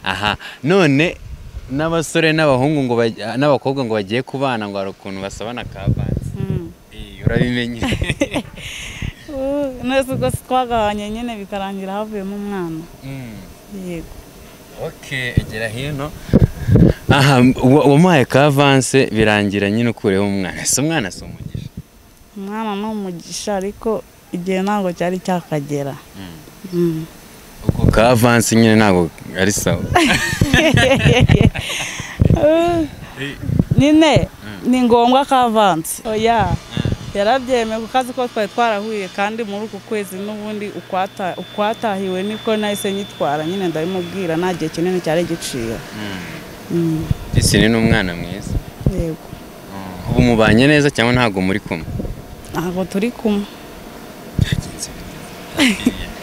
aha none n'abasore n'abahungu ngo baj- n'abakobwa ngo bagiye kubana ngo hari ukuntu basabana kavanze Eh, urabimenye neza ubwo si twagabanye nyine bikarangira havuyemo umwana Mm, yego okay egera hino aha uwa- wamuhaye kavanse birangira nyine ukureho umwana si umwana si umugisha umwana ni umugisha ariko igihe ntabwo cyari cyakagera Mm. ubwo kavanse nyine ntabwo ari sawa Uh, nyine ni ngombwa ko avanse oya yarabyemeye kuko azi ko twari twarahuye kandi muri uku kwezi n'ubundi ukwata- ukwatahiwe niko nahise nyitwara nyine ndabimubwira nta gihe kinini cyari giciye Mm, jisine ni umwana mwiza yego ubu mubanye neza cyangwa ntabwo muri kumwe ntabwo turi kumwe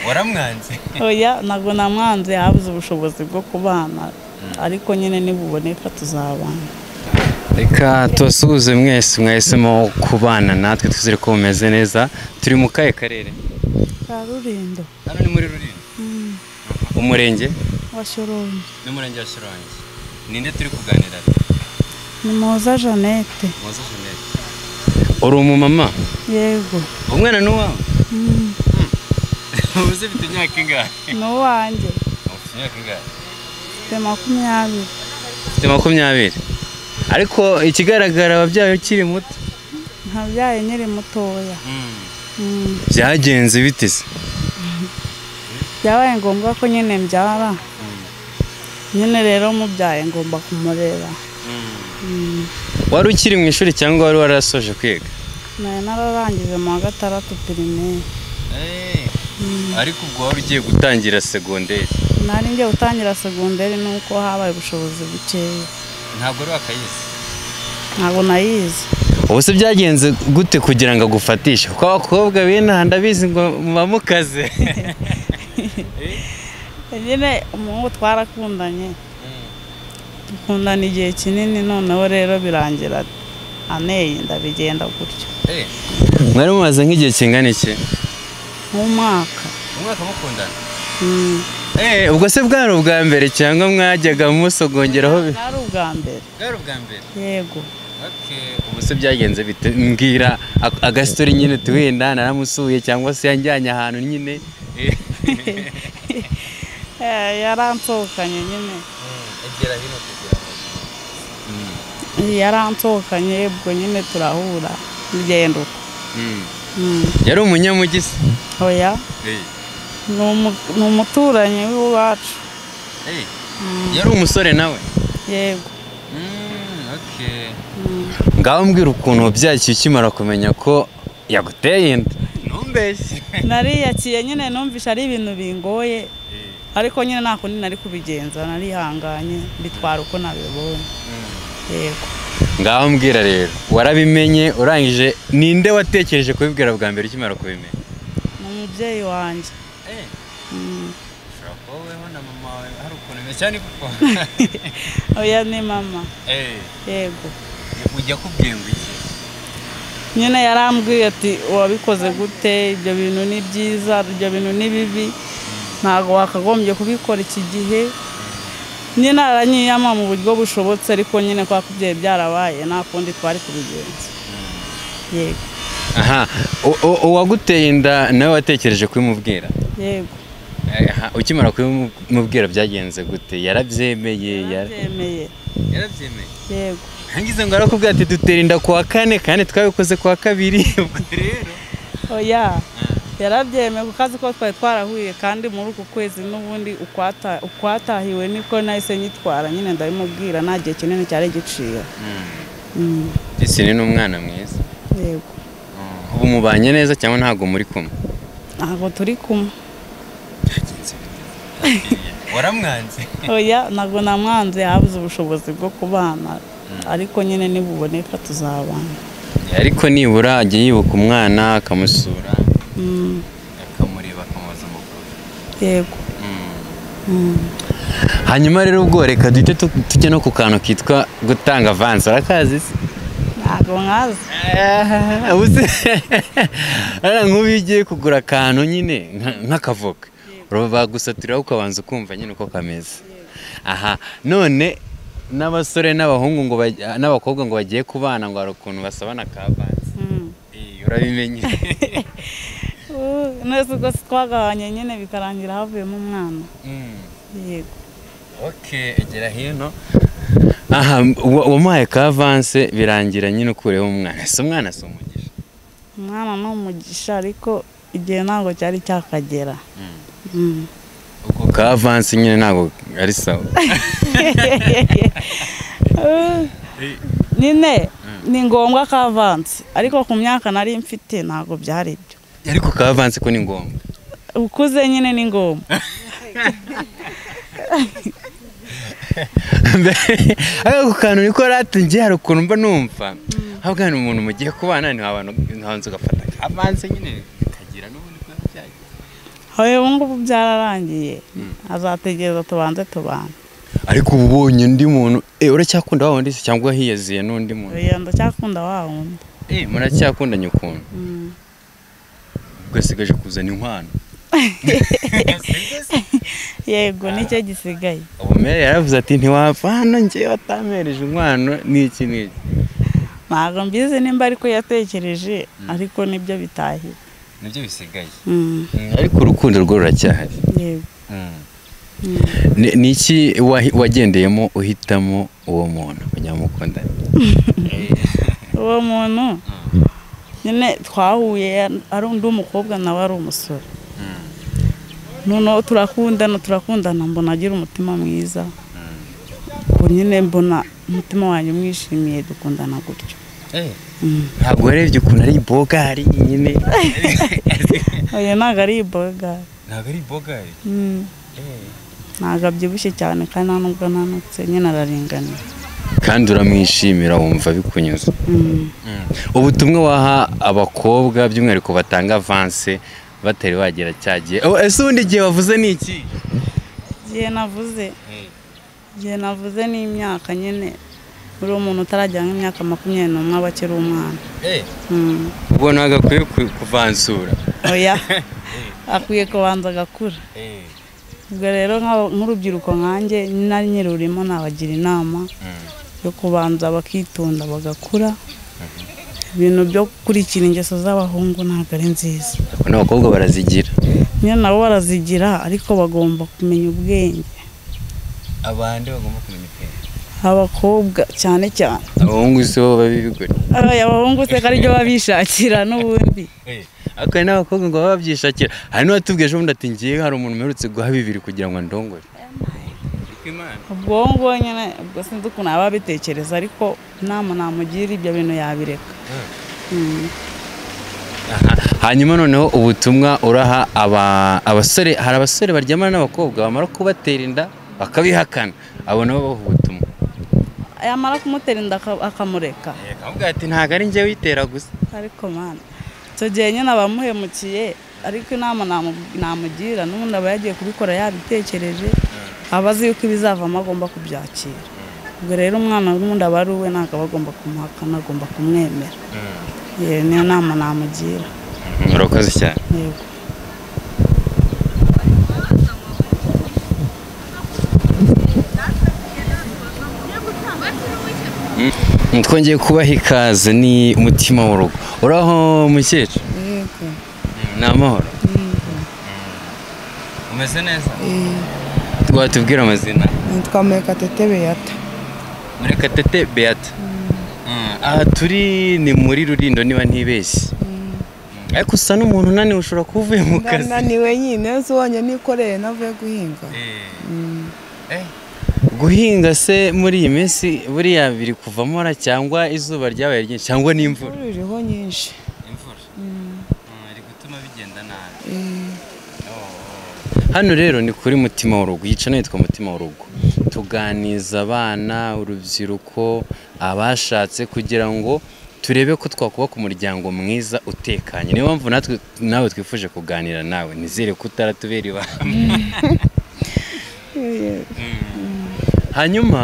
waramwanze oya ntabwo namwanze yabuze ubushobozi bwo kubana ariko nyine nibuboneka tuzabana reka tubasuhuze mwese mwahisemo kubana natwe twizere ko mumeze neza turi mu kahe karere ka rurindo hano ni muri rulindo umurenge washoromye n'umurenge wa shirongi ninde turi kuganira ni muza jeannette muze jeannette uri umumama yego umwana ni uwawe Mm. ubuze bita imyaka ingahe ni uwanjye ufite imyaka ingahe mfite makumyabiri ufite makumyabiri ariko ikigaragara wabyaye ukiri muto ntabyaye nyiri mutoya Mm. byagenze bite se byabaye ngombwa ko nyine mbyara nyine rero mubyaye ngomba kumureba Mm. wari ukiri mu ishuri cyangwa wari warasoje kwiga nari nararangije mu wa gatandatu pirimeri ariko ubwo wari ugiye gutangira segonderi nari ngiye gutangira segonderi nuko habaye ubushobozi bukeya ntabwo wari wakayize ntabwo nayizi ubu se byagenze gute kugira ngo agufatishe kuko abakobwa b'inaha ndabizi ngo muba mukaze nyine umuhungu twarakundanye dukundana igihe kinini noneho rero birangira aneye ndabigenda gutyo mwari mumaze nk'igihe kingana iki nk'umwaka umwaka mukundana Mm. ubwo se bwari ubwa mbere cyangwa mwajyaga musogongeraho bi- bwari ubwa mbere bwari ubwa mbere yego ubu se byagenze bite mbwira a- agasitori nyine tuwenda naramusuye cyangwa se yanjyanye ahantu nyine Eh, yaransohokanye nyine egera hino kugira ngo yaransohokanye ubwo nyine turahura urugendo Mm. yari umunyamujyi se oya ni umu- ni umuturanyi w'iwacu yari umusore nawe yego Mm. ngaho mbwira ukuntu wabyakiye ukimara kumenya ko yaguteye inda ntumbeshye nariyakiye nyine numvishe ari ibintu bingoye ariko nyine nta kundi nari kubigenza narihanganye bitwara uko nabibonye yego ngaho mbwira rero warabimenye urangije ninde watekereje kubibwira bwa mbere ukimara kubimenya ni umubyeyi wanjye Mm. oya ni mama yego ujya kubwira ngo iki nyine yarambwiye ati wabikoze gute ibyo bintu ni byiza ibyo bintu ni bibi ntabwo wakagombye kubikora iki gihe nyine aranyiyama mu buryo bushobotse ariko nyine kwa kubyeyi byarabaye nta kundi twari kubigenza yego aha u- u- uwaguteye inda nawe watekereje kubimubwira yego Aha, ukimara kubimubwira byagenze gute yarabyemeye yara- yarabyemeye yarabyemeye yego hangize ngo arakubwira ati dutera inda kuwa kane kandi twabikoze kuwa kabiri ubwo rero oya yarabyemeye kuko azi ko twari twarahuye kandi muri uku kwezi n'ubundi ukwata- ukwatahiwe niko nahise nyitwara nyine ndabimubwira nta gihe kinini cyari giciye Mm. jisine ni umwana mwiza yego ubu mubanye neza cyangwa ntabwo muri kumwe ntabwo turi kumwe waramwanze oya ntabwo namwanze yabuze ubushobozi bwo kubana ariko nyine nibuboneka tuzabana ariko nibura ajya yibuka umwana akamusura Mm, akamureba akamubaza amakuru yego Mm. hanyuma rero ubwo reka duhite tu- tujya no ku kantu kitwa gutanga avansi urakazi se ntabwo nkazi Ah, uzi ara nk'ubu iyo ugiye kugura akantu nyine nka- nk'akavoka bagusaturiraho ukabanza ukumva nyine uko kameze aha none n'abasore n'abahungu ngo bajya- n'abakobwa ngo bagiye kubana ngo hari ukuntu basabana akavanze Eh, urabimenye neza ubwo si twagabanye nyine bikarangira havuyemo umwana Mm. yego ok egera hino aha wa- wamuhaye ka avanse birangira nyine ukureho umwana si umwana si umugisha umwana ni umugisha ariko igihe ntabwo cyari cyakagera Mm. ubwo ka avanse nyine ntabwo ari sawa Uh, nyine ni ngombwa ko avanse ariko ku myaka nari mfite ntabwo byari byo ariko ka avanse ko ni ngombwa ukuze nyine ni ngombwa ako kantu niko rati ngiye hari ukuntu mba numva ahubwo hano umuntu mugiye kubana ntiwabanza ugafata ka avanse nyine bikagira n'ubundi kuba byagira hoye ubu ngubu byararangiye azategereza tubanze tubanze ariko uba ubonye undi muntu eh uracyakunda wa wundi se cyangwa wahiyaziye n'undi muntu urugendo cyakunda wa wundi eh muracyakundanye ukuntu Mm. ugasigaje kuzana inkwano yego nicyo gisigaye umere yaravuze ati ntiwapfa hano njye watampereje inkwano n'iki n'iki ntabwo mbizi nimba ariko yatekereje ariko nibyo bitahiye nibyo bisigaye Mm, ariko urukundo rwo ruracyahari yego Mm. Ni- ni iki wahi- wagendeyemo uhitamo uwo muntu kugira ngo mukundane uwo muntu nyine twahuye ya- ari undi umukobwa nawe ari umusore noneho turakundana turakundana mbona agira umutima mwiza ubu nyine mbona umutima wanjye umwishimiye dukundana gutyo Mm. ntabwo warebye ukuntu ari bogari nyine oya ntabwo ari iboga ntabwo ari bogari Mm. ntabwo abyibushye cyane kandi nta nubwo ananutse nyine araringaniye kandi uramwishimira wumva bikunyuze Mm. ubutumwa waha abakobwa by'umwihariko batanga avanse batari bagera cyagiye ese ubundi igihe wavuze ni iki igihe navuze igihe navuze ni imyaka nyine uriya umuntu utarajya nk'imyaka makumyabiri n'umwe aba akiri umwana Mm. ubwo ntabwo akwiye ku- kuvansura oya akwiye kubanza agakura ubwo rero nka- nk'urubyiruko nkanjye nari nyirurimo nabagira inama yo kubanza bakitunda bagakura ibintu byo gukurikira ingeso z'abahungu ntabwo ari nziza Abona abakobwa barazigira nyine nabo barazigira ariko bagomba kumenya ubwenge abandi bagomba kumenya ubwenge abakobwa cyane cyane abahungu si bo babibigura Aya, abahungu se ko aribyo baba bishakira n'ubundi ariko hari n'abakobwa ngo baba babyishakira hari n'uwatubwiye ejo bundi ati ngiye hari umuntu mperutse guha bibiri kugira ngo andongore ubwonko nyine ubwo sinzi ukuntu aba abitekereza ariko inama namugira ibyo bintu yabireka Mm. Aha. hanyuma noneho ubutumwa uraha aba- abasore hari abasore baryamana n'abakobwa bamara kubatera inda bakabihakana abo nabo baha ubutumwa yamara kumutera inda aka- akamureka akavuga ati ntabwo ari njye witera gusa ariko mwana icyo gihe nyine abamuhemukiye ariko inama namu- namugira n'ubundi aba yagiye kubikora yabitekereje aba azi yuko ibizavamo agomba kubyakira ubwo rero umwana w'undi aba ari uwe ntabwo aba agomba kumuhakana agomba kumwemera yewe niyo nama namugira urakoze cyane yego twongeye kubaha ikaze ni umutima w'urugo uraho mukecuru yego ni amahoro umeze neza watubwira amazina nitwa murekatete beyata murekatete beata aha turi ni muri rurindo niba ntibeshye Mm, ariko usa n'umuntu unaniwe ushobora kuba uvuye mu kazi naniwe nyine nzi wonyine nikoreye navuye guhinga guhinga se muri iyi minsi buriya biri kuvamo ra cyangwa izuba ryabaye ryinshi cyangwa n'imvura imvura iriho nyinshi imvura iri gutuma bigenda nabi Eh, Hano rero ni kuri Mutima w'urugo yica nitwa Mutima w'urugo tuganiza abana urubyiruko abashatse kugira ngo turebe ko twakubaka umuryango mwiza utekanye niyo mpamvu natwe nawe twifuje kuganira nawe nizere ko utaratubera ibanga eh, hanyuma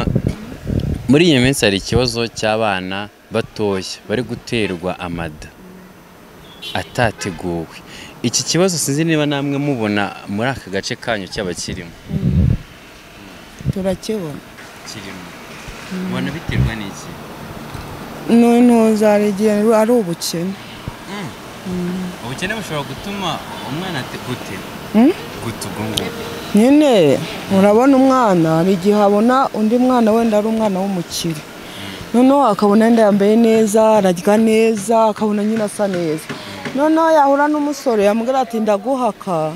muri iyi minsi hari ikibazo cy'abana batoya bari guterwa amada atateguwe iki kibazo sinzi niba namwe mubona muri aka gace kanyu cyaba kirimo turakibona kirimo ubona biterwa n'iki n'intuza hari igihe ari ubukene ubukene bushobora gutuma umwana ati gute Mm? gute ubwo ngubwo nyine urabona umwana hari igihe abona undi mwana wenda ari umwana w'umukire noneho akabona yenda yambaye neza ararya neza akabona nyine asa neza noneho yahura n'umusore yamubwira ati ndaguhaka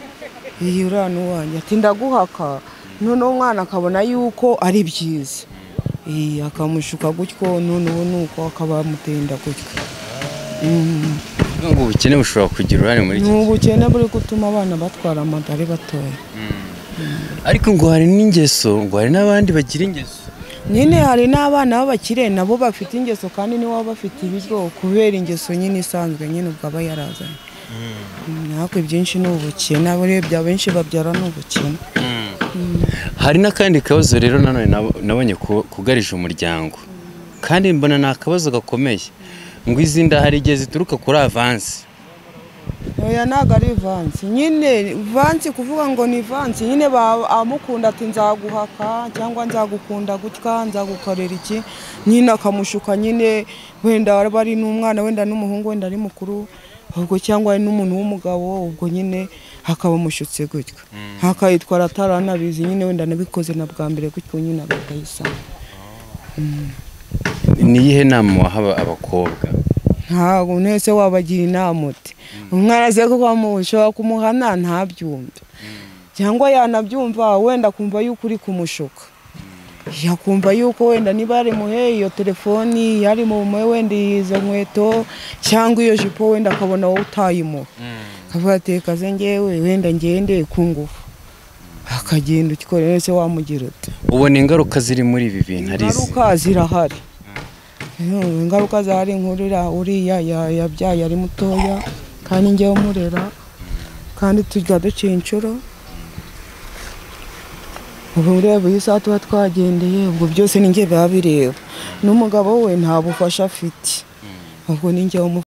iyi uriya ni uwanjye ati ndaguhaka noneho umwana akabona yuko ari byiza Ee, akamushuka gutyo noneho nuko akaba yamutenda gutyo Mm. Ni ubwo ubukene bushobora kugira uruhare muri ni iki ubukene buri gutuma abana batwara amada ari batoya ariko ngo hari n'ingeso ngo hari n'abandi bagira ingeso nyine hari n'abana b'abakire nabo bafite ingeso kandi nibo baba bafite ibiryo kubera ingeso nyine isanzwe nyine ubwo aba yarazanye natwe ibyinshi ni ubukene abo urebye abenshi babyara ni ubukene hari n'akandi kabazo rero nanone nabo- nabonye ku- kugarije umuryango kandi mbona ni akabazo gakomeye ngo izi nda hari igihe zituruka kuri avansi oya ntabwo ari vansi nyine vansi kuvuga ngo ni vansi nyine ba- amukunda ati nzaguhaka cyangwa nzagukunda gutya nzagukorera iki nyine akamushuka nyine wenda aba ari n'umwana wenda n'umuhungu wenda ari mukuru ubwo cyangwa ari n'umuntu w'umugabo ubwo nyine akaba amushutse gutya akayitwara ataranabizi nyine wenda nabikoze na bwa mbere gutyo nyine akayisanga ni iyihe nama waha abakobwa ntabwo mwese wabagira inama uti umwana aze kuvamo ushobora kumuhana ntabyumve cyangwa yanabyumva wenda akumva yuko uri kumushuka yakumva yuko wenda niba yarimuheye iyo telefoni yarimumuhe wenda izo nkweto cyangwa iyo jipo wenda akabona wowe utayimuha akavuga ati reka ze ngewe wenda ngende ku ngufu akagenda ukikore wese wamugira uti ubona ingaruka ziri muri ibi bintu ari izi ingaruka zirahari Mm, ingaruka zahari nkuru iriya uriya ya- yabyaye ari mutoya kandi njyewe umurera kandi tujya duciye inshuro ubu ureba iyi saha tuba twagendeye ubwo byose ni njye biba bireba n'umugabo we nta bufasha afite ubwo ni njyewe umufasha